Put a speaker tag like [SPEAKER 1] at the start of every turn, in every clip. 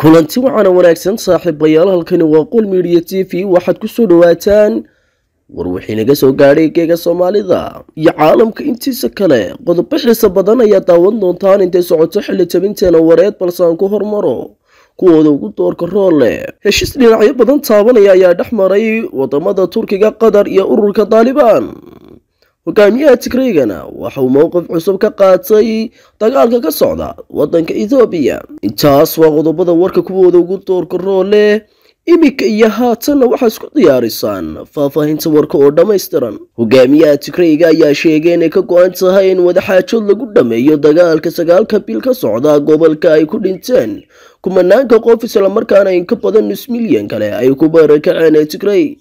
[SPEAKER 1] kulanti waxaana wanaagsan saaxiibayaal halkani waa qol midiya t v waxaad ku soo dhowaataan war wixii naga soo gaadhay geega soomaalida iyo caalamka intiisa kale qodobo xiisa badan ayaa daawan doontaan intay socoto xilli tabinteena wareed balse aan ku hormaro kuwooda ugu doorka rool leh heshiis dhinacyo badan taabanaya ayaa dhex maray wadamada turkiga qatar iyo ururka daalibaan hogaamiyaha tigreygana waxa uu mowqif cusub ka qaatay dagaalka ka socda wadanka ethoobiya intaas waa qodobada warka kuwooda ugu doorka rool leh iminka iyo haatanna waxaa isku diyaarisaan faahfaahinta warka oo dhammaystiran hogaamiyaha tigreyga ayaa sheegay inay ka go-an tahay in wadaxaajood lagu dhammeeyo dagaalka sagaalka bil ka socda gobolka ay ku dhinteen kumanaanka qof islamarkaana in ka badan nus milyan kale ay ku barakaceen ee tigrey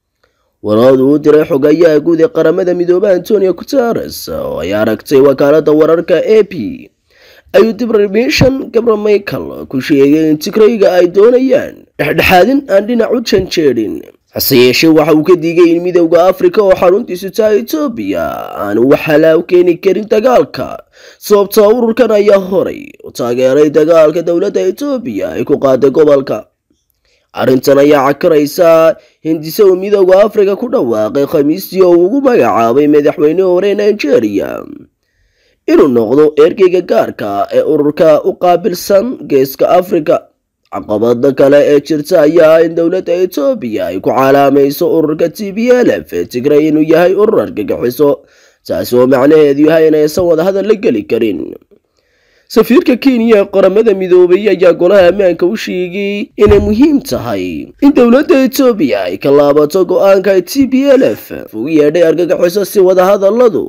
[SPEAKER 1] waraadu u diray xogayaha guud ee qaramada midoobe antonio guteres oo ay aragtay wakaalada wararka a p ayuu dibrimishan gabra michael ku sheegay in tigreyga ay doonayaan dhexdhexaadin aan dhinac u janjeedhin hase yeeshee waxa uu ka digay in midowda afrika oo xaruntiisu tahay etoobiya aanu wax halaaw keeni karin dagaalka sababta ururkan ayaa horay u taageeray dagaalka dowladda etoobiya ay ku qaaday gobolka arrintan ayaa cakaraysa hindise uu midowda afrika ku dhawaaqay khamiistii oo uu ugu magacaabay madaxweyne hore nigeria inuu noqdo ergeyga gaarka ee ururka u qaabilsan geeska afrika caqabada kale ee jirta ayaa in dowladda etoobiya ay ku calaamayso ururka t b l f ee tigray inuu yahay urur argagixiso taasi oo macnaheedu yahay inaysan wadahadal la geli karin safiirka kenya ee qaramada midoobay ayaa golaha ammaanka u sheegay inay muhiim tahay in dowladda etoobiya ay ka laabato go-aanka t b l f ugu yeedhay argagixiso si wadahadaladu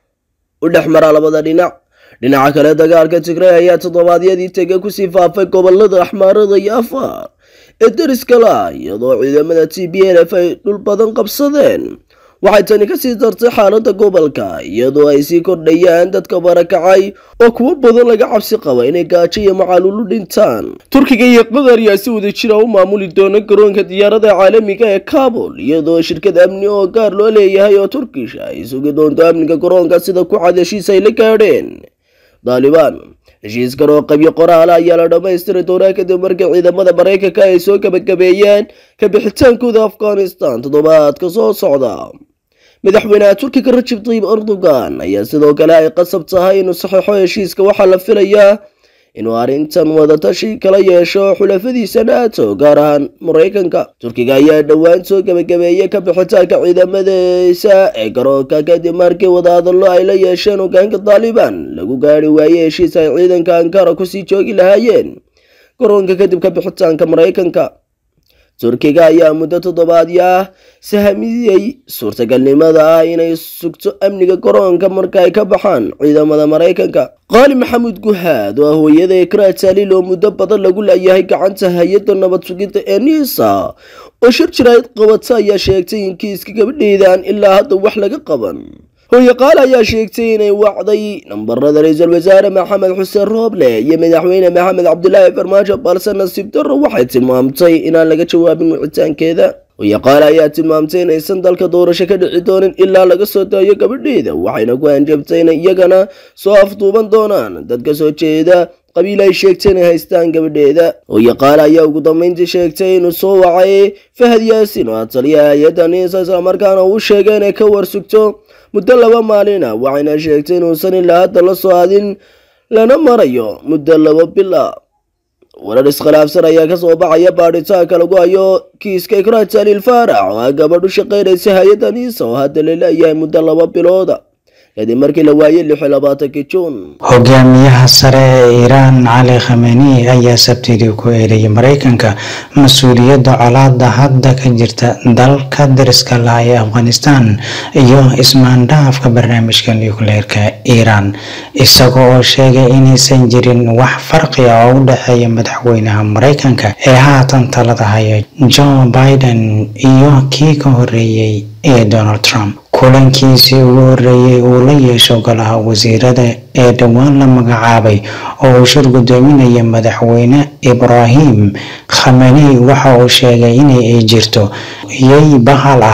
[SPEAKER 1] u dhex maraa labada dhinac dhinaca kale dagaalka tigray ayaa toddobaadyadii tege kusii faafay gobolada axmaarada iyo afar ee deriska la iyadoo ciidamada t b l f ay dhul badan qabsadeen waxay tani kasii dartay xaalada gobolka iyadoo ay sii kordhayaan dadka barakacay oo kuwo badan laga cabsi qaba inay gaajo iyo macaluulu dhintaan turkiga iyo qatar ayaa si wada jira u maamuli doona garoonka diyaarada caalamiga ee kabul iyadoo shirkad amni oo gaar loo leeyahay oo turkish ay sugi doonto amniga garoonka sida ku cad heshiis ay la gaadheen daalibaan heshiiskan oo qabyo qoraala ayaa la dhammaystiri doonaa kadib markii ciidamada maraykanka ay soo gabagabeeyeen ka bixitaankooda afghanistan toddobaadka soo socda madaxweynaha turkiga rajab tayyib erdogan ayaa sidoo kale ay qasab tahay inuu saxeixo heshiiska waxaa la filayaa inuu arrintan wadatashi kala yeesho xulafadiisa nato gaar ahaan maraykanka turkiga ayaa dhowaan soo gabagabeeyey ka bixitaanka ciidamadiisa ee garoonka kadib markii wadahadallo ay la yeesheen hogaanka daalibaan lagu gaari waayey heshiis ay ciidanka ankara kusii joogi lahaayeen garoonka kadib ka bixitaanka maraykanka turkiga ayaa muddo toddobaadyo ah sahamiyey suurtagalnimada ah inay sugto amniga garoonka marka ay ka baxaan ciidamada maraykanka qaali maxamuud guhaad oo ah hooyada ekraa taaliil oo muddo badan lagu leeyahay gacanta hay-adda nabad sugidda ee niisa oo shir jirayd qabata ayaa sheegtay in kiiska gabadheedaan ilaa hadda wax laga qaban hooye qaal ayaa sheegtay inay wacday nambarada ra-iisul wasaare maxamed xuseen rooble iyo madaxweyne maxamed cabdulaahi farmaajo balse nasiib darro waxay tilmaamtay inaan laga jawaabin wicitaankeeda hooye qaal ayaa tilmaamtay inaysan dalka doorasho ka dhici doonin ilaa laga soo daayo gabadheeda waxayna ku hanjabtay inay iyagana soo afduuban doonaan dad ka soo jeeda qabiil ay sheegtay inay haystaan gabadheeda hooye qaal ayaa ugu dambeyntii sheegtay inuu soo wacay fahad yaasin oo taliyaha hay-adda niisa islamarkaana uu sheegay inay ka warsugto muddo laba maalina waxayna sheegtay inuusan ilaa hadda la soo adin lana marayo muddo laba bil ah warar iskhilaafsan ayaa kasoo baxaya baadhitaanka lagu hayo kiiska ikraa taliil faarax oo ah gabadh u shaqaynaysa hay-adda niisa oo hadda la leeyahay muddo laba bilooda kadib markii la waayey lix iyo labaatankii juun
[SPEAKER 2] hogaamiyaha sare ee iiraan cali khameni ayaa sabtidii ku eedeeyay maraykanka mas-uuliyadda colaada hadda ka jirta dalka dariska laha ee afghanistan iyo ismaandhaafka barnaamijka nucleerka iiraan isaga oo sheegay inaysan jirin wax farqi ah oo u dhexeeya madaxweynaha maraykanka ee haatan talada haya joe biden iyo kii ka horeeyey ee donald trump kulankiisii ugu horeeyey uu la yeesho golaha wasiirada ee dhowaan la magacaabay oo uu shir gudoominaya madaxweyne ibraahim khameni waxa uu sheegay inay ay jirto iyay bahal ah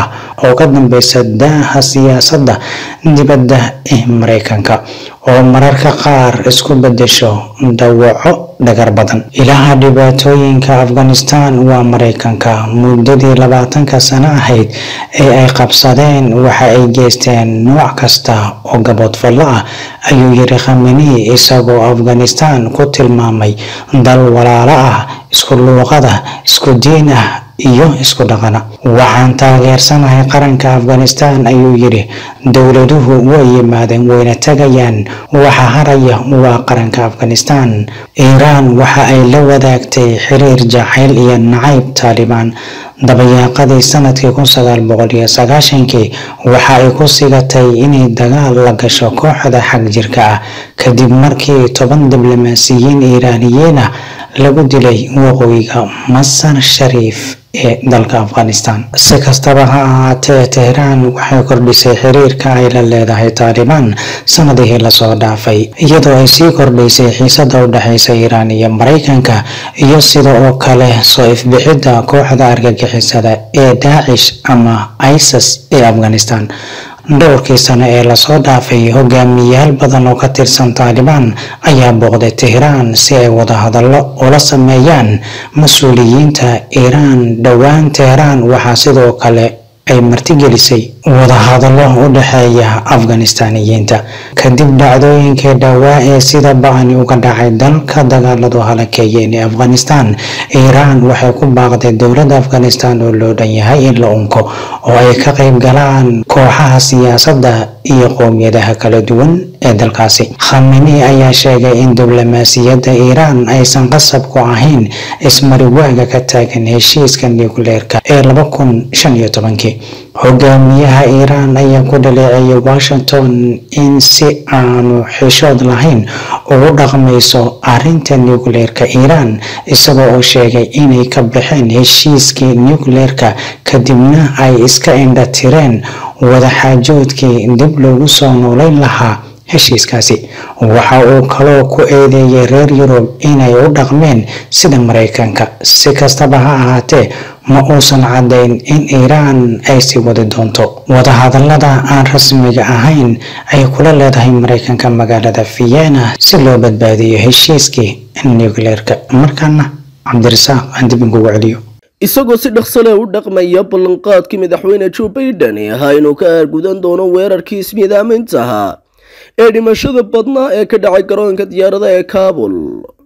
[SPEAKER 2] oo ka dambeysa daaha siyaasadda dibadda ee mareykanka oo mararka qaar isku bedesho dawaco dhagar badan ilaha dhibaatooyinka afghanistan waa mareykanka muddadii labaatanka sano ahayd ee ay qabsadeen waxa ay geysteen nooc kasta oo gaboodfallo ah ayuu yiri khameni isagoo afghanistan ku tilmaamay dal walaalo ah isku luuqada isku diin ah iyo isku dhaqana waxaan taageersanahay qaranka afghanistan ayuu yidhi dowladuhu way yimaadeen wayna tagayaan waxa haraya waa qaranka afghanistan iiraan waxa ay la wadaagtay xiriir jacayl iyo nacayb taalibaan dabayaaqadii sanadkii kun sagaal boqol iyo sagaashankii waxa ay ku sigatay inay dagaal la gasho kooxda xag jirka ah kadib markii toban diblomaasiyiin iiraaniyiin ah lagu dilay waqooyiga masar shariif ee dalka afghanistan si kastaba ha ahaatee tehraan waxay kordhisay xiriirka ay la leedahay taalibaan sanadihii lasoo dhaafay iyadoo ay sii kordhaysay xiisada u dhexeysa iiraan iyo mareykanka iyo sida oo kale soo ifbixidda kooxda argagixisada ee daacish ama isis ee afghanistan dhowrkii sano ee lasoo dhaafay hogaamiyayaal badan oo ka tirsan taalibaan ayaa booqday tehraan si ay wadahadallo ula sameeyaan mas-uuliyiinta iiraan dhowaan tehraan waxaa sidoo kale ay martigelisay wadahadallo u dhexeeya afganistaniyiinta kadib dhacdooyinkii dhowaa ee sida ba-ani uga dhacay dalka dagaaladu halakeeyeen ee afghanistan iiraan waxay ku baaqday dowladda afghanistan oo loo dhan yahay in la unko oo ay ka qayb galaan kooxaha siyaasadda iyo qowmiyadaha kala duwan ee dalkaasi khameni ayaa sheegay in diblomaasiyadda iiraan aysan qasab ku ahayn ismariwaaga ka taagan heshiiska nucleerka ee laba kun shan iyo tobankii hogaamiyaha iiraan ayaa ku dhaleeceeyay washington in si aanu xishood lahayn ugu dhaqmayso arrinta nucleerka iiraan isagoo oo sheegay inay ka baxeen heshiiskii nucleerka kadibna ay iska indha tireen wadaxaajoodkii dib loogu soo noolayn lahaa heshiiskaasi waxa uu kaloo ku eedeeyay reer yurub inay u dhaqmeen sida mareykanka si kastaba ha ahaatee ma uusan caddayn in iiraan ay sii wadi doonto wadahadallada aan rasmiga ahayn ay kula leedahay mareykanka magaalada vienna si loo badbaadiyo heshiiskii nucleerka markaana cabdirasaaq aan dib inkugu celiyo
[SPEAKER 1] isagoo si dhaqsale u dhaqmaya ballanqaadkii madaxweyne joe baiden ee ahaa inuu ka aargudan doono weerarkii ismiidaaminta ahaa ee dhimashada badnaa ee ka dhacay garoonka diyaarada ee kaabul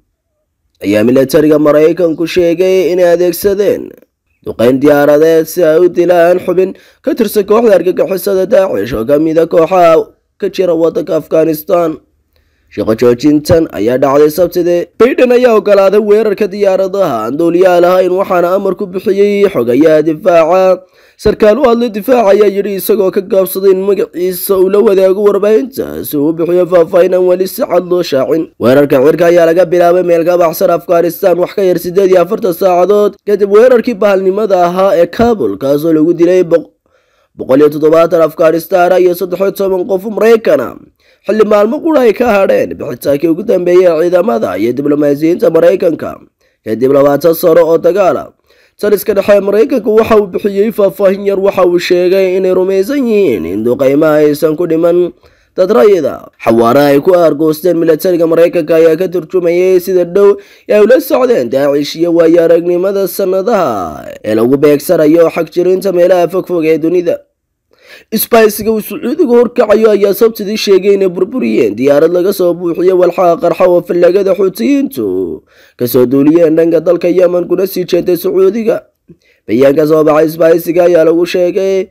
[SPEAKER 1] ayaa milatariga maraykanku sheegay inay adeegsadeen duqeyn diyaaradeed si ay u dilaan xubin ka tirsan kooxda argagixisada daacish oo ka mida kooxaha ka jira waddanka afghanistan shaqo joojintan ayaa dhacday sabtidii baiden ayaa ogolaaday weerarka diyaaradaha aan duuliyaal ahayn waxaana amar ku bixiyey xogayaha difaaca sarkaal u hadlay difaaca ayaa yidhi isagoo ka gaabsaday in magaciisa uu la wadaago warbaahinta si uu u bixiyo faahfaahin aan weli si cad loo shaacin weerarka cirka ayaa laga bilaabay meel ka baxsan afghanistan wax ka yar siddeed iyo afartan saacadood kadib weerarkii bahalnimada ahaa ee kabul kaasoo lagu dilay boqol iyo toddobaatan afghanistan iyo saddexiyo toban qof maraykana xilli maalmo qura ay ka hadheen bixitaankii ugu dambeeyey ciidamada iyo diblomaasiyiinta maraykanka kadib labaatan sano oo dagaala taliska dhexe maraykanku waxa uu bixiyey faahfaahin yar waxa uu sheegay inay rumaysan yihiin in duqaymaha aysan ku dhiman dad rayida xawaaraha ay ku aargoosteen milatariga maraykanka ayaa ka turjumayay sida dhow ee ay ula socdeen daacish iyo waayo aragnimada sannadaha ee lagu beegsanayo xag jirinta meelaha fogfog ee dunida isbaysiga uu sacuudiga horkacayo ayaa sabtidii sheegay inay burburiyeen diyaarad laga soo buuxiyo walxaha qarxa oo fallagada xuutiyiintu kasoo duuliyeen dhanka dalka yemen kuna sii jeeday sacuudiga bayaanka soo baxay isbaysiga ayaa lagu sheegay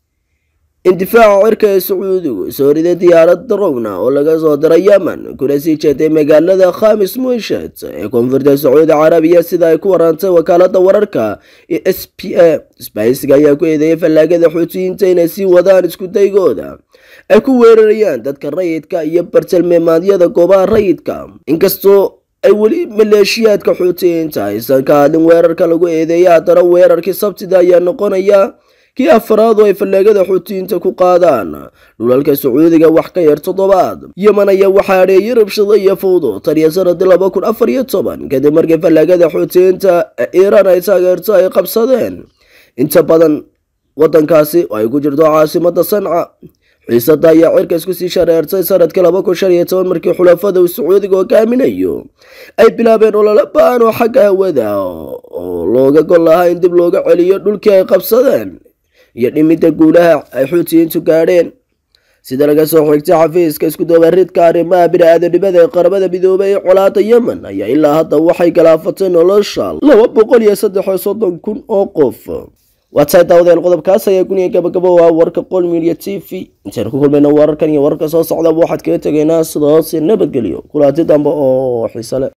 [SPEAKER 1] in difaaca cirka ee sacuudigu soo riday diyaarad darowna oo laga soo diray yemen kuna sii jeeday magaalada khamis muishat ee koonfurta sacuudi carabiya sida ay ku warantay wakaalada wararka ee s p a sbaysiga ayaa ku eedeeyay fallaagada xuutiyiinta inay sii wadaan iskudaygooda ay ku weerarayaan dadka rayidka iyo bartilmeemaadyada goobaha rayidka inkastoo ay weli maleeshiyaadka xuutiyiinta aysan ka hadlin weerarka lagu eedeeya haddana weerarkii sabtida ayaa noqonaya kii afaraad oo ay fallaagada xuutiyiinta ku qaadaan dhulalka sacuudiga wax ka yar toddobaad yemen ayaa waxaa adheeyay rabshado iyo fawdo tan iyo sanadii laba kun afar iyo toban kadib markii fallaagada xuutiyiinta ee iiraan ay taageerto ay qabsadeen inta badan waddankaasi oo ay ku jirto caasimada sanca xiisada ayaa cirka isku sii shareertay sanadkii laba kun shan iyo toban markii xulafada uu sacuudiga hogaaminayo ay bilaabeen olole ba-an oo xagga hawada oo looga gol lahaa in dib looga celiyo dhulkii ay qabsadeen iyo dhimidda guulaha ay xuutiyiintu gaadheen sida laga soo xigtay xafiiska isku-doobaridka arrimaha bini-aadanimada ee qaramada midoobay ee colaada yemen ayaa ilaa hadda waxay galaafatay nolosha laba boqol iyo saddex iyo soddon kun oo qof waatahay daawadeen qodobkaas ayaa guniya gabagabo ah warka qol media t v intaynu ku kulmayna wararkan iyo wararka soo socdaba waxaad kaga tegaynaa sidaas nabadgelyo kulaati dambe oo xiise leh